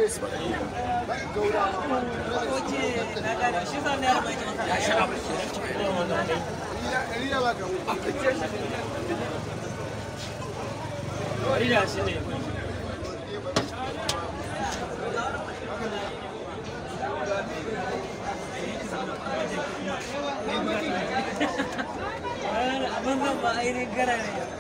su faɗa abin zan ba ainihin gara ne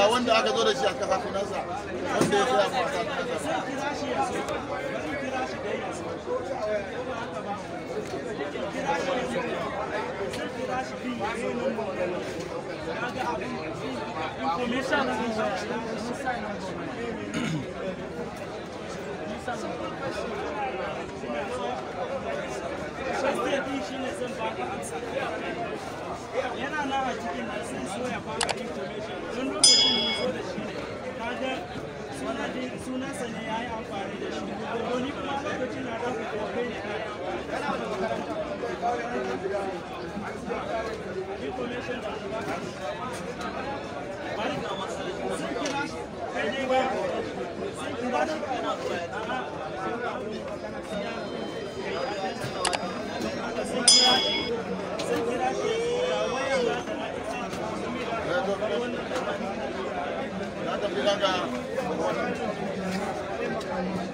ga wanda aka zo da shi a kasa sunansa wanda ya tsaya masa sunansa kira shi ya zo kira shi da ya zo kira shi ya zo sai kira shi bi ya zo nan ba ya ga abin information din sa Shastia din shi ne zan baka amsa. Yana nan a cikin nan sai so ya baka information. Don lokacin da zo da shi ne, kaga sanadin sunansa ne ya yi amfani da shi. To ni kuma lokacin na ɗauka kokai ne na information da shi baka. Bari ka masa. Sai kira shi. Kai ne ba. Sai kira shi. A'a. na tafi daga